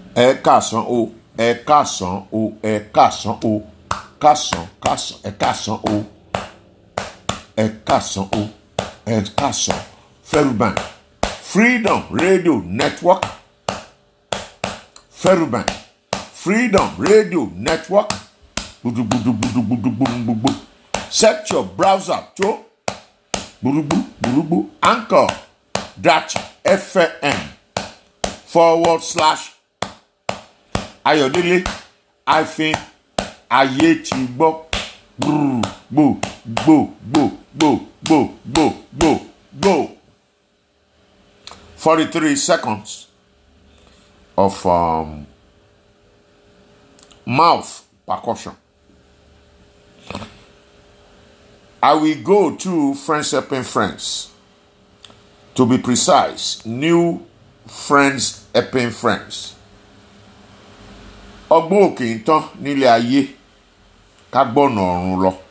ẹ káàsán o ẹ káàsán o ẹ káàsán o káàsán káàsán ẹ káàsán o ẹ káàsán o ẹ káàsán Feruban Freedom Radio Network Feruban Freedom Radio Network gbudugbudugbudugbudugbudugbu set your browser to gbudugbu gbudugbu anchor dot fm forward slash ayọ̀délé hyphen ayé ti gbọ́ gbò gbò gbò gbò gbò gbò gbò gbò gbò forty three seconds of um, mouth percussion. I will go to Friends Helping Friends. To be precise, new Friends Helping Friends. ọgbọ́n òkè ń tán nílé ayé ká gbọ́nà ọ̀run lọ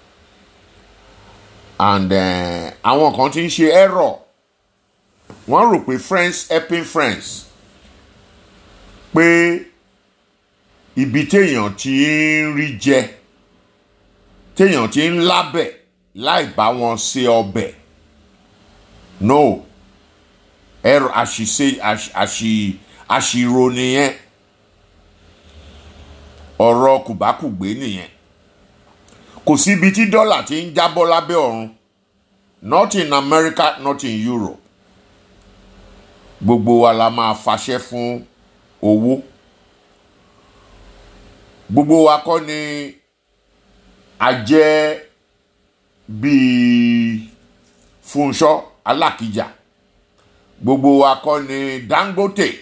and eh, àwọn kan ti ń ṣe error wọ́n rò pé friends helping friends pé ibi téèyàn ti ń rí jẹ téèyàn ti ń lábẹ̀ láì bá wọn ṣe ọbẹ̀ no error àṣìṣe àṣì àṣìrò nìyẹn ọ̀rọ̀ kùbákùgbé nìyẹn kò sí ibi tí dọ́là ti ń jábọ́ lábẹ́ ọ̀run not in America not in Europe gbogbo wa la máa faṣẹ́ fún owó gbogbo wa kọ́ ni a jẹ́ bíi Fúnṣọ́ Alákìjà gbogbo wa kọ́ ni Dangote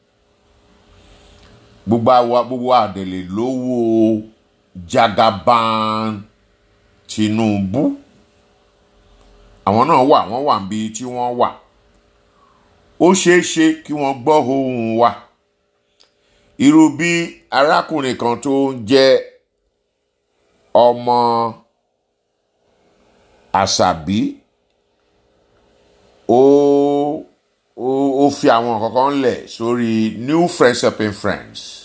gbogbo àwa gbogbo àdèlè lówó Jagaban Tinubu àwọn náà wà wọ́n wà níbi tí wọ́n wà ó ṣeé ṣe kí wọ́n gbọ́ ohùn wa irú bí arákùnrin kan tó ń jẹ́ ọmọ àṣàbí ó ó ó fi àwọn kankan lẹ̀ sórí new friends helping friends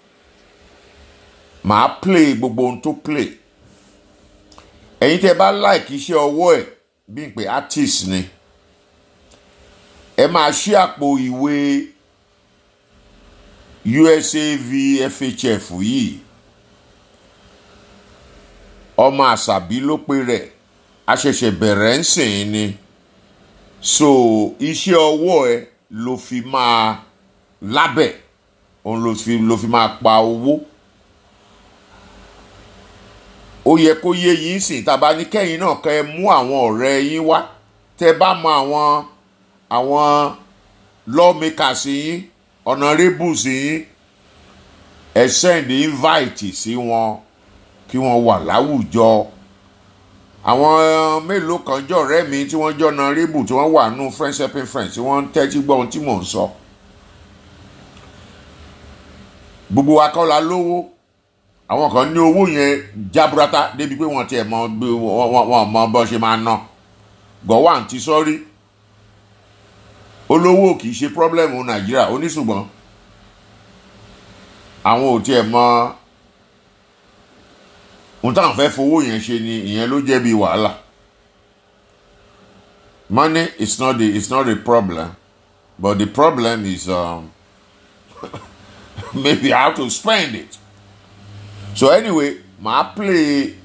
màá play gbogbo ohun tó play ẹ̀yin tẹ́ bá like iṣẹ́ ọwọ́ ẹ̀ bí n pé artist ni ẹ máa ṣí àpò ìwé USAV FHF yìí ọmọ àṣàbí ló pe rẹ̀ àṣẹ̀ṣẹ̀ bẹ̀rẹ̀ ń sìn ni so iṣẹ́ ọwọ́ ẹ ló fi máa lábẹ̀ òun ló fi ló fi máa pa owó ó yẹ kó yé yín sìn tàbá ní kẹ́yìn náà kẹ́ ẹ mú àwọn ọ̀rẹ́ yín wá tẹ́ bá mọ àwọn àwọn lawmakers yín honourables yín ẹ send invite sí wọn kí wọ́n wà láwùjọ àwọn mélòó kan jọ ọ̀rẹ́ mi tí wọ́n jọ honourable tí wọ́n wà nù friends helping friends tí wọ́n ń tẹ́tí gbọ́ ohun tí mò ń sọ gbogbo wa kọ́ la lówó àwọn kan ní owó yẹn jaburata débi pé wọ́n tiẹ̀ mọ bí wọ́n mọ bọ́ ṣe máa ná gọ̀wá ti sọ́rí olówó kì í ṣe pọ́blẹ́mù nàìjíríà oníṣùgbọ́n àwọn ò tiẹ̀ mọ ohun táwọn fẹ́ fowó yẹn ṣe ni ìyẹn ló jẹ́ bí wàhálà money is not the is not the problem but the problem is um, maybe how to spend it so anyway màá play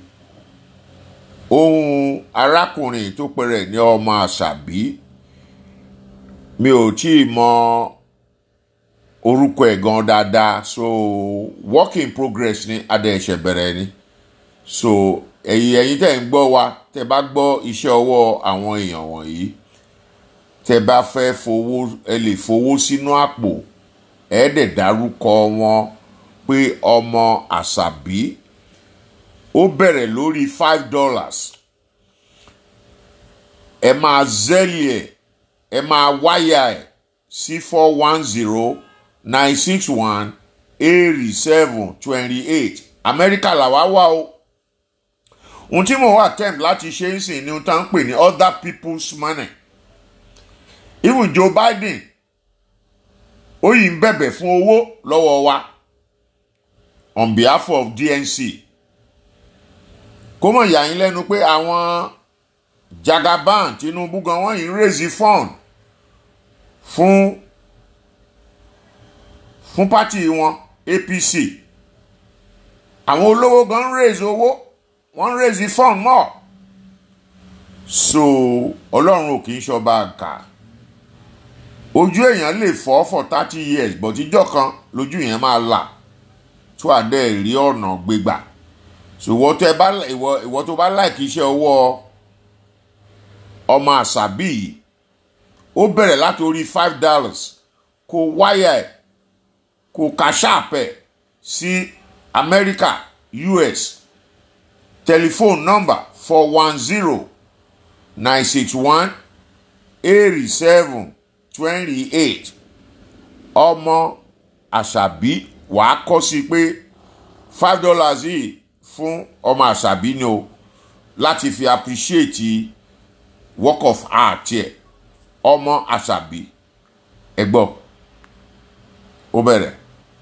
ohun arákùnrin tó pẹrẹ ní ọmọ àṣàbí mi ò tí ì mọ orúkọ ẹ̀ gan dáadáa so work in progress ni adé ẹ̀ṣẹ̀ bẹ̀rẹ̀ ni so ẹ̀yin ẹ̀yin tẹ́ ń gbọ́ wa tẹ́ bá gbọ́ iṣẹ́ ọwọ́ àwọn èèyàn wọ̀nyí tẹ́ bá fẹ́ fowó ẹ lè fowó sínú àpò ẹ dẹ̀ dárúkọ wọn pé ọmọ àṣàbí ó bẹ̀rẹ̀ lórí five dollars ẹ máa zẹ́lì ẹ̀ ẹ máa wáyà ẹ̀ sí four one zero nine six one eighty seven twenty eight amẹ́ríkà làwa wà o ohun tí mo wà attempt láti ṣe ń sìn ni ohun tá à ń pè ní other people's money even Joe Biden ó yìí ń bẹ̀bẹ̀ fún owó lọ́wọ́ wa on behalf of DNC kó mọ̀ yà yín lẹ́nu pé àwọn Jagaban Tinubu gan wọ́n yìí ń raise fund fún fún pátì wọn APC àwọn olówó gan ń raise owó wọ́n ń raise fund mọ́ so ọlọ́run ò kì í ṣọba àgà ojú èèyàn lè fọ́ for thirty years but ìjọ kan lójú yẹn máa là tó àdé rí ọ̀nà gbégbà so ìwọ tó bá ìwọ ìwọ tó bá láìkí iṣẹ́ ọwọ́ ọmọ àṣàbí yìí ó bẹ̀rẹ̀ láti orí five dollars kó wáyà ẹ̀ kó kàṣàpẹ̀ sí Amẹ́ríkà US telephone number four one zero nine six one eighty seven twenty eight ọmọ àṣàbí wàá kọ́ sí pé five dollars yìí fún ọmọ àṣàbí ni o láti fi appreciate work of art yẹ ọmọ àṣàbí ẹ gbọ́ ó bẹ̀rẹ̀.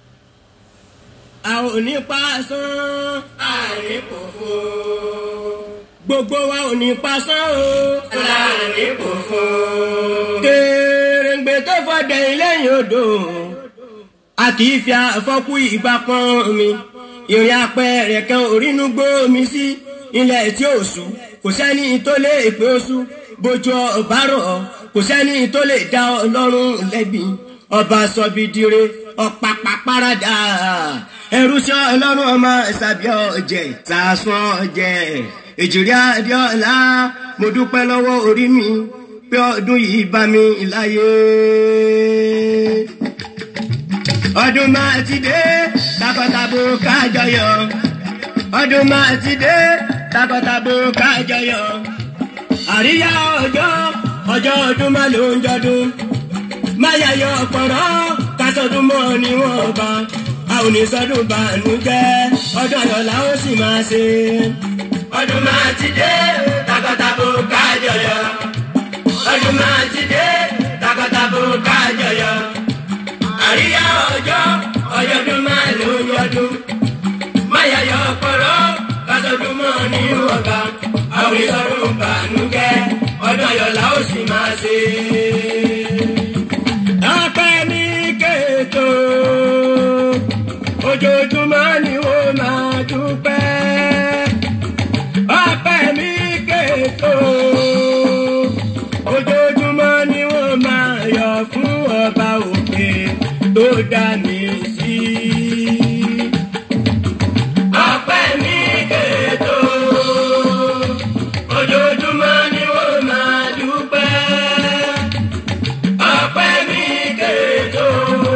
a ò ní pa sán àárín kòfó gbogbo wa ò ní pa sán o láàrin kòfó. kèrèǹgbè tó fọdẹ lẹ́yìn odò a kì í fi àfọkù ìgbà pọ́n mi ìrìn apẹ̀rẹ̀ kan orínú gbó mi sí ilẹ̀ tí ó sùn kò sẹ́ni tó lè pé oṣù bójú ọba rọ̀ kò sẹ́ni tó lè dá ọlọ́run lẹ́bi ọba sọbidire ọ̀pàpà parada ẹrú sí ọlọ́run ọmọ ìsàbí ọ̀jẹ̀ sàásùn ọ̀jẹ̀ èjìrí adéọlá mo dúpẹ́ lọ́wọ́ orí mi pé ọdún yìí bá mi láyé. ọdún máa ti dé takọtabo kájọyọ̀ ọdún máa ti dé takọtabo kájọyọ̀ àríyá ọjọ́ ọjọ́ ọdún máa ló ń jọdún máyàyọ ọ̀pọ̀rọ̀ kásọdún mọ́ níwọ̀n bá a ò ní sọdún bànújẹ́ ọdún ayọ̀ la ó sì máa ṣe. ọdún máa ti dé takọtabo kájọyọ̀ ọdún máa ti dé takọtabo kájọyọ̀ àríyá ọjọ́ ọjọ́ ọdún máa ló ń jọdún máyàyọ ọ̀pọ̀rọ̀ kásọdún mọ́ níwọ̀n bá a ò ní sọdún bànújẹ́ ọdún ayọ̀ la ó sì máa ṣe ọpẹ́ ní kètò ojoojúmọ́ ni ó máa dúpẹ́ ọpẹ́ ní kètò ojoojúmọ́ ni ó máa yọ̀ fún ọba òkè tó dá mi sí. ọpẹ́ ní kètò ojoojúmọ́ ni ó máa dúpẹ́ ọpẹ́ mi kètò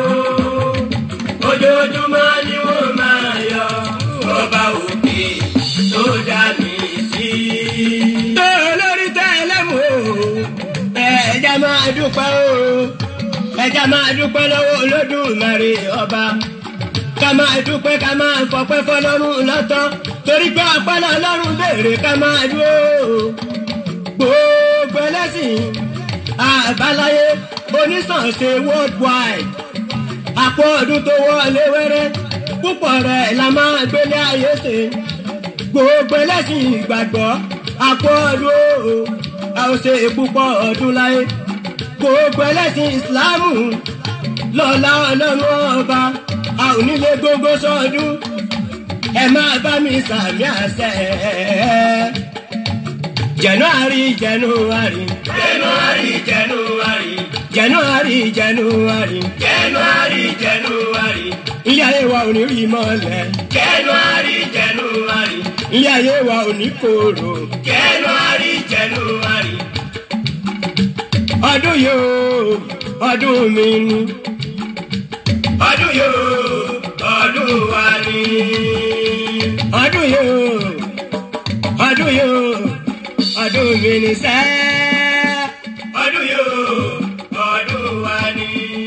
ojoojúmọ́ ni wọ́n máa yọ ọba òkè tó dá mi sí. tó lórí tẹ́lẹ̀ mú ẹ̀jẹ̀ máa dúpẹ́ o ẹ̀jẹ̀ máa dúpẹ́ lọ́wọ́ olódùmarè ọba ká máa dúpẹ́ ká máa fọpẹ́ fọlọ́run lọ́tọ́ torí pé ọpẹ́ lọ́lọ́run béèrè ká máa dúró gbogbo ẹlẹ́sìn àbáláyé onísànṣe worldwide àpò ọdún tó wọlé wẹ́rẹ́ púpọ̀ rẹ̀ la máa gbélé ayé ṣe gbogbo ẹlẹ́sìn ìgbàgbọ́ àpò ọdún o a ò ṣe púpọ̀ ọdún láyé gbogbo ẹlẹ́sìn ìsìláàmù lọ́la ọlọ́run ọba a ò nílé gbogbo sọdún ẹ máa bá mi sàmì àṣẹ. January, January, January, January, January, January, January, January. Ilé ayé wa ò ní rí mọ́lẹ̀. January, January. Ilé ayé wa ò ní korò. January, January. Ọdún yóò, ọdún mi ni. Ọdún yóò, ọdún wa ni. Ọdún yóò, ọdún yóò ọdún mi ní sẹ́. ọdún yóò ọdún wa ni.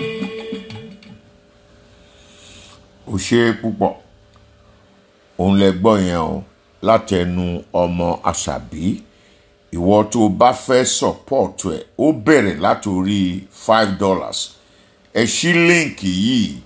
ó ṣe é púpọ̀ òun lẹ gbọ́ yẹn o látẹnu ọmọ àṣàbí ìwọ tó o bá fẹ́ sọ̀pọ̀tù ẹ̀ ó bẹ̀rẹ̀ látòrí five dollars ẹ ṣí líǹkì yìí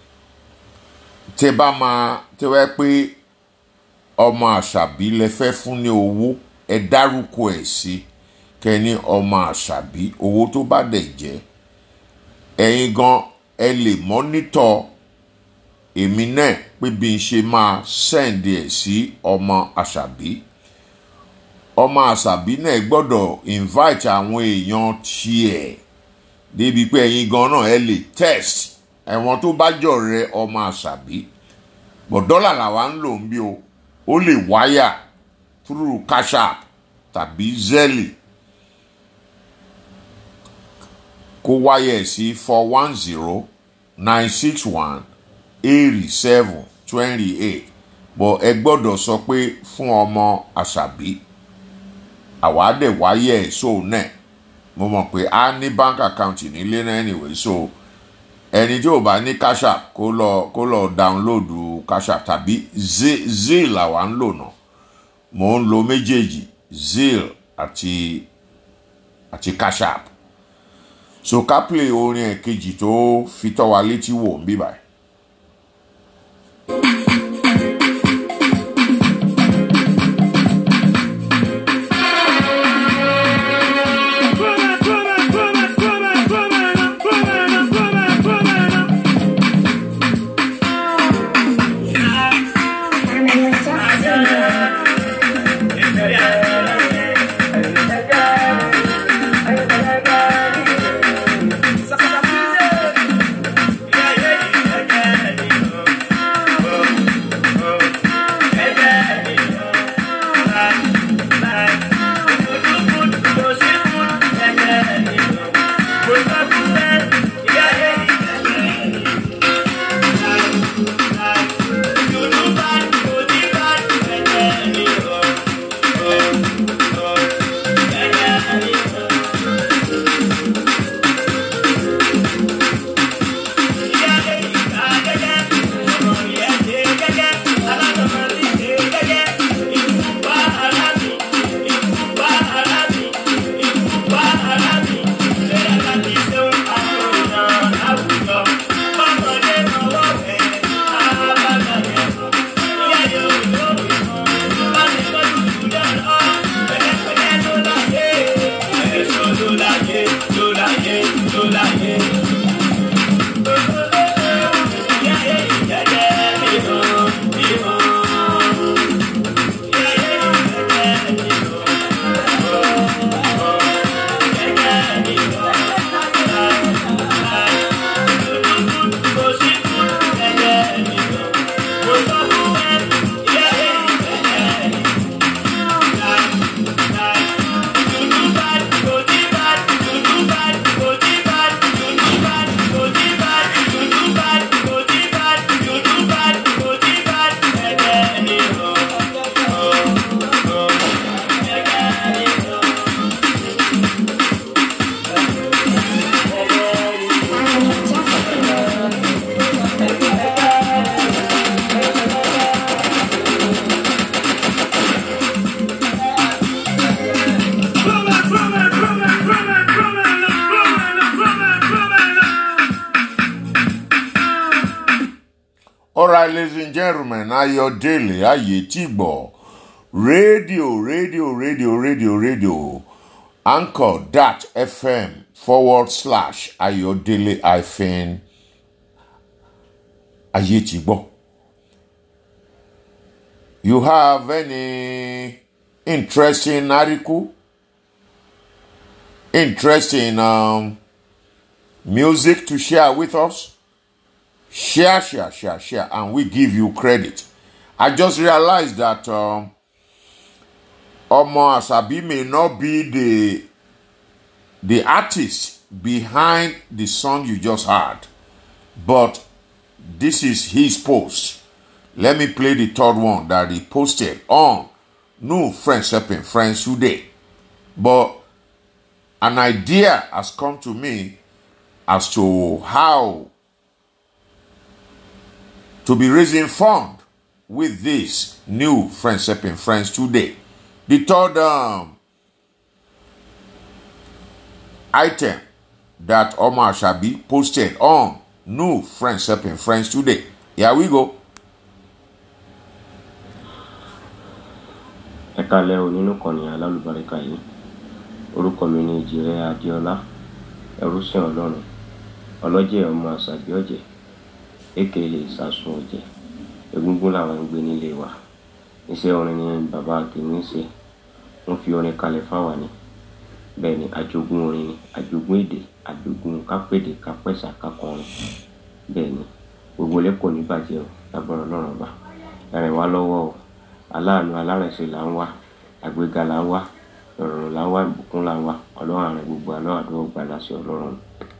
tẹ bá máa tẹ wá pé ọmọ àṣàbí lẹ fẹ́ fún ní owó ẹ dárúkọ ẹ̀ sí kẹ́ni ọmọ àṣàbí owó tó bá dẹ̀ jẹ́ ẹ̀yin gan ẹ lè mọ́nítọ̀ èmi náà pé bí n ṣe máa sẹ́ǹdì ẹ̀ sí ọmọ àṣàbí ọmọ àṣàbí náà gbọ́dọ̀ invite àwọn èèyàn tiẹ̀ débi pé ẹ̀yin gan náà ẹ lè test ẹ̀wọ̀n tó bá jọ̀rẹ́ ọmọ àṣàbí bọ̀ dọ́là làwa ń lò ń bí o ó lè wáyà through cash app tàbí zelle kó wáyà ẹ̀ sí four one zero nine six one eighty seven twenty eight bọ̀ ẹ gbọ́dọ̀ sọ pé fún ọmọ àṣàbí àwa dẹ̀ wáyà ẹ̀ so náà mo mọ̀ pé a ní bank account nílé náà anyway so ẹni tí ò bá ní cash app kó lọ kó lọ download cash app tàbí zeal làwa ń lò náà mò ń lo méjèèjì zeal àti àti cash app so ká play orin ẹ̀ kejì tó fi tọ́ wa létí wò ń bí báyìí. Alright, ladies and gentlemen, Ayọ̀délé Ayétìgbọ̀, rédíò, rédíò, rédíò, rédíò, rédíò, anchor dot fm forward slash Ayọ̀délé hyphen Ayétìgbọ̀. You have any interesting article, interesting um, music to share with us? share, share, share, share, and we give you credit. I just realized that um, Omo Asabi may not be the the artist behind the song you just heard, but this is his post. Let me play the third one that he posted on No Friends Helping Friends today. But an idea has come to me as to how to be raising fund with this new Friends Helping Friends today. The third um, item that Omar Shabi posted on New Friends Helping Friends today. Here we go. ẹ kalẹ̀ o nínú kànnì alálùbáríkà yìí orúkọ mi ni ìjìrẹ́ adéọlá ẹrúsìn ọlọ́run ọlọ́jẹ̀ ọmọ àṣàbí ọ̀jẹ̀ èkèlè ìsàsùn ọ̀jẹ̀ egúngún làwọn ń gbé nílé wa iṣẹ́ orin ni bàbá tèmi ń ṣe wọ́n fi orin kalẹ̀ fáwa ni bẹ́ẹ̀ ni àjogún orin ni àjogún èdè àjogún kápẹ́dé kápẹ́sà kákọrin bẹ́ẹ̀ ni gbogbo lẹ́kọ̀ọ́ ní bàjẹ́ o lágbára ọlọ́run ọba ẹ̀rìn wá lọ́wọ́ o aláàánú alárẹ̀ṣẹ̀ là ń wá àgbéga là ń wá ìrọ̀rùn là ń wá ìbùkún là ń wá ọlọ́run àrùn gbogbo àlọ́ àdúgbò gbà láṣẹ ọlọ́run.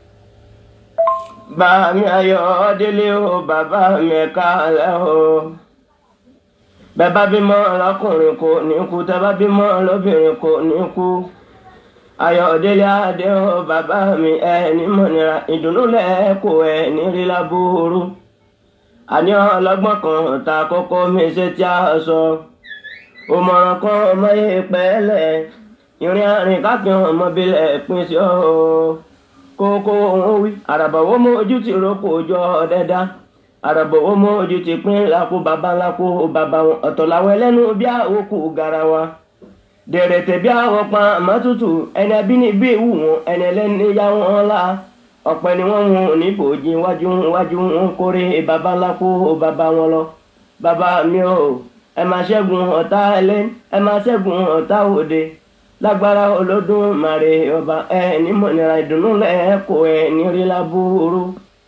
bàmí ayọ̀ délé o bàbá mi ẹ̀ka alẹ́ o bẹ́ẹ̀ bá bímọ lọ́kùnrin kò ní kú tẹ́ bá bímọ lóbìnrin kò ní kú ayọ̀délé adé o bàbá mi ẹ̀ ní mọ̀nira ìdùnnú lẹ́ẹ̀kọ́ ẹ̀ ní rí lábúrú àní ọlọ́gbọ́n kan ta kókó mi ṣe tí a sọ òmọ̀ràn kan ọmọ yìí pẹ́ẹ́lẹ̀ ìrìn àrìn káàkiri ọmọbìlẹ̀ pín sí ọ́ kókó òun wí àràbàwọ́ mọ ojú ti rọ́pò ojú ọ̀dẹ́dá àràbàwọ́ mọ ojú ti pín lápò bàbá lápò bàbá wọn ọ̀tọ̀ làwọn ẹlẹ́nu bí àwòkù garawa dẹ̀rẹ̀tẹ̀ bí àwọn pa àmọ́tútù ẹni abínibí ìwù wọn ẹni ẹlẹ́ni yá wọn la ọ̀pẹ ni wọ́n hun níbòjì wájú wájú ń kórè bàbá ńlá kó bàbá wọn lọ bàbá mi ò ẹ máa ṣẹ́gun ọ̀tá ẹlẹ́ ẹ máa ṣẹ́gun ọ̀tá òde lágbára Olódùmarè ọba ẹ nímọ̀nira ìdùnnú lẹ́ẹ̀kọ́ ẹ nírí lábúrú.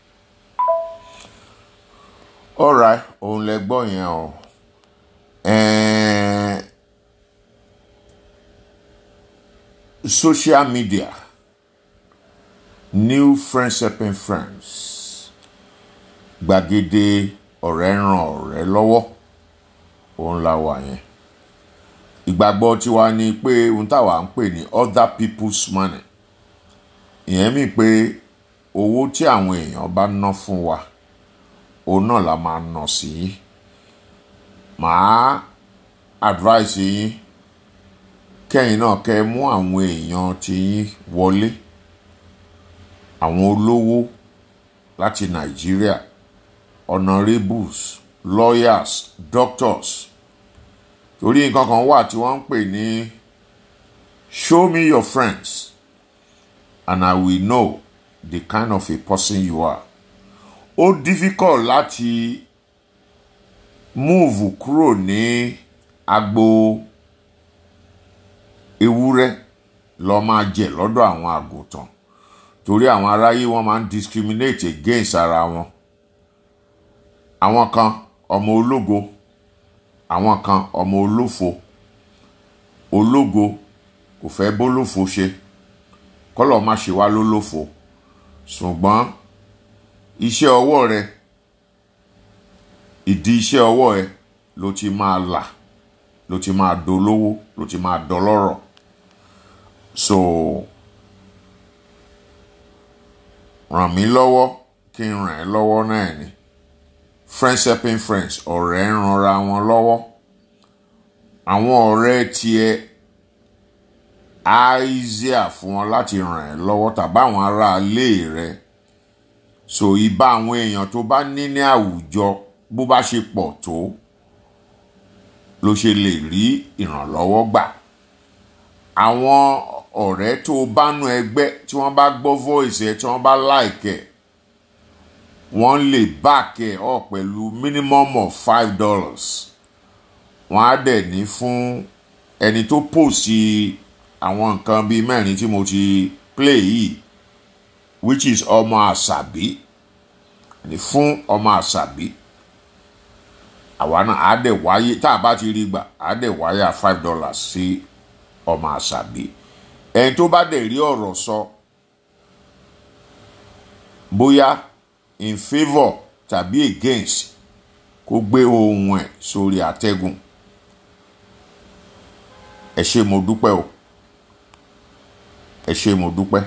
alright òun lẹ gbọ́ yẹn o Ẹ̀ẹ́n, social media new friends helping friends gbàgede ọ̀rẹ́ ràn ọ̀rẹ́ lọ́wọ́ òun la wà yẹn ìgbàgbọ́ tiwa ni pé ohun táwa ń pè ní other people's money ìyẹn mi pé owó tí àwọn èèyàn bá ná fún wa òun náà la máa ná sí yín màá advice yín kẹ́yìn náà kẹ́ ẹ mú àwọn èèyàn tí yín wọlé àwọn olówó láti nàìjíríà honourables lawyers doctors torí nǹkan kan wà tí wọ́n ń pè ní show me your friends and I will know the kind of a person you are ó difficult láti move kúrò ní agbo ewúrẹ́ lọ máa jẹ lọ́dọ̀ àwọn àgùntàn torí àwọn aráyé wọn máa ń discriminate against ara wọn àwọn kan ọmọ ológo àwọn kan ọmọ olófo ológo kò fẹ́ bólófo ṣe kọ́lọ̀ má ṣe wá lólófo ṣùgbọ́n iṣẹ́ ọwọ́ rẹ ìdí iṣẹ́ ọwọ́ ẹ ló ti máa là ló ti máa dolówó ló ti máa dọlọ́rọ̀ so ràn mí lọ́wọ́ kí n ràn ẹ́ lọ́wọ́ náà ni friends helping friends ọ̀rẹ́ ń ranra wọn lọ́wọ́ àwọn ọ̀rẹ́ tiẹ̀ á easier fún wọn láti ràn ẹ́ lọ́wọ́ tàbí àwọn ará ilé rẹ so ìbá àwọn èèyàn tó bá ní ní àwùjọ bó bá ṣe pọ̀ tó ló ṣe lè rí ìrànlọ́wọ́ gbà àwọn ọ̀rẹ́ tó bá nú ẹgbẹ́ tí wọ́n bá gbọ́ voice ẹ tí wọ́n bá like ẹ wọ́n lè back ẹ ọ̀ pẹ̀lú minimum of five dollars wọ́n á dẹ̀ ní fún ẹni tó pòsì àwọn nǹkan bíi mẹ́rin tí mo ti play yìí which is ọmọ àṣàbí ní fún ọmọ àṣàbí àwa náà á dẹ̀ wáyé tá a bá ti rí gbà á dẹ̀ wáyà five dollars sí ọmọ àṣàbí ẹni tó bá dẹ̀ rí ọ̀rọ̀ sọ bóyá in favour tàbí against kó gbé ohun ẹ̀ sórí àtẹ́gùn ẹ ṣé mo dúpẹ́ o ẹ ṣé mo dúpẹ́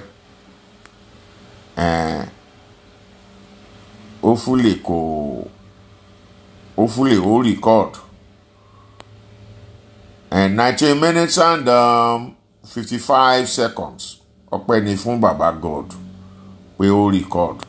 ẹ̀ẹ́n ó fúlè kò ó fúlè ó record and nineteen minutes and um, fifty-five seconds ọpẹ́ ni fún baba God pé ó record.